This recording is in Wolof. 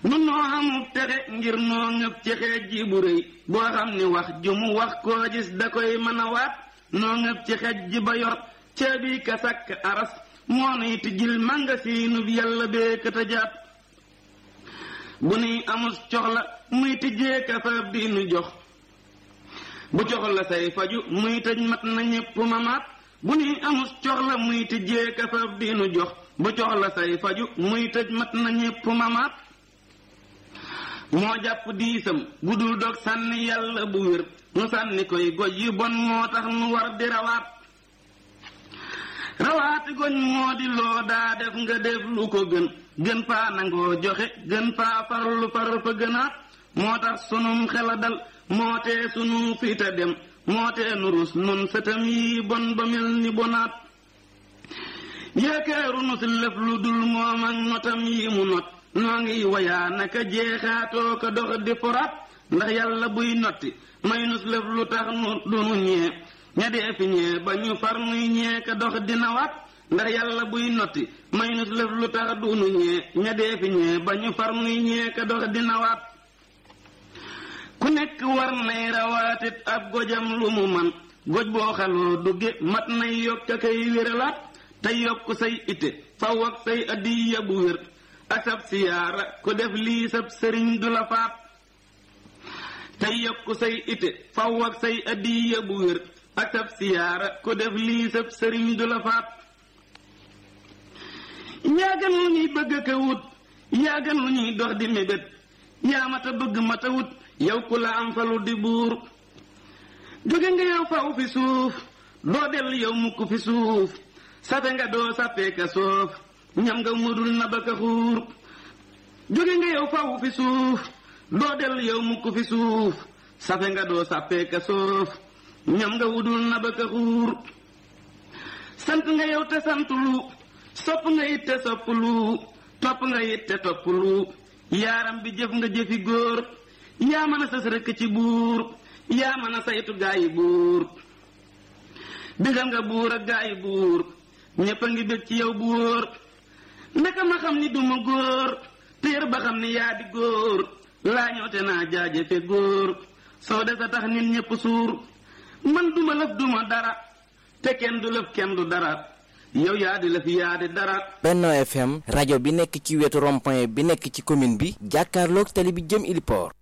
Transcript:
nun noo amul texe ngir noo ngëp ci xeej ji bu rëy boo xam ni wax ju mu wax koo gis da koy mën a waat noo ngëp ci xeej ji ba yor caabi ka sàkk aras moo nuy tijjil màngasiinu yàlla bee ka tëjaat bu nuy amul coxla muy tijjee ka faab di nu jox bu coxla say faju muy tëj mat na ñépp mamaat bu nuy amul coxla muy tijjee ka faab di nu jox bu coxla say faju muy tëj mat na ñépp mamaat moo jàpp diisam bu dul dog sànni yàlla bu wér nu sànni koy goj yu bon moo tax nu war di rawaat rawaati goñ moo di loo daa def nga def lu ko gën gën paa nangoo joxe gën paa farlu far fa gënaat moo tax sunum xela dal moo tee sunu fiita dem moo tee nu rus nun sëtam yi bon ba mel ni bonaat yaakaaru nu si lëf lu dul moom ak notam yi mu not noo ngi wayaa naka jeexaatoo ko dox di foraat ndax yàlla buy notti may nus lëf lu tax nu dunu ñee ña dee fi ñee ba ñu far nuy ñee ka dox dina waat ndax yàlla buy notti may nus lëf lu tax dunu ñee ña dee fi ñee ba ñu far nuy ñee ka dox dina waat ku nekk war nay rawaatit ab gojam lu mu man goj boo xaloo dugge mat nay yokk a kay wéralaat te yokk say ite faw ak say addiya bu wér ak sab siyaara ku def lii sab sëriñ du la faat te yokk say ite faw ak say addiya bu wér ak sab siyaara ku def lii sab sëriñ du la faat yaa gën lu ñuy bëgg ka wut yaa gën lu ñuy dox di mébét yaa mata bëgg mata wut yow ku la am falu di buur jóge nga yow faw fi suuf doo dell yow mukk fi suuf safe nga doo sappee ka soof ñam nga mudul na ba ka xuur jóge nga yow faw fi suuf doo dell yow mukk fi suuf safe nga doo sappee ka soof ñam nga wudul na ba ka xuur sant nga yow te sant lu sopp nga it te sopp lu topp nga it te topp lu yaaram bi jëf nga jëfi góor yaa mën a sës rekk ci buur yaa mën a saytu gaayi buur digal nga buur ak gaayi buur ñépp a ngi bég ci yow bu wóor ndeka ma xam ni duma góor téer ba xam ni yaa di góor laa ñoote naa jaajëfe góor soo des a tax nit ñépp suur man duma lëf duma dara te kenn du lëf kenn du dara yow yaa di lëf yaa di dara Benno FM rajo bi nekk ci wetu rond-point bi nekk ci commune bi jàkkaarloog tali bi jëm Iliport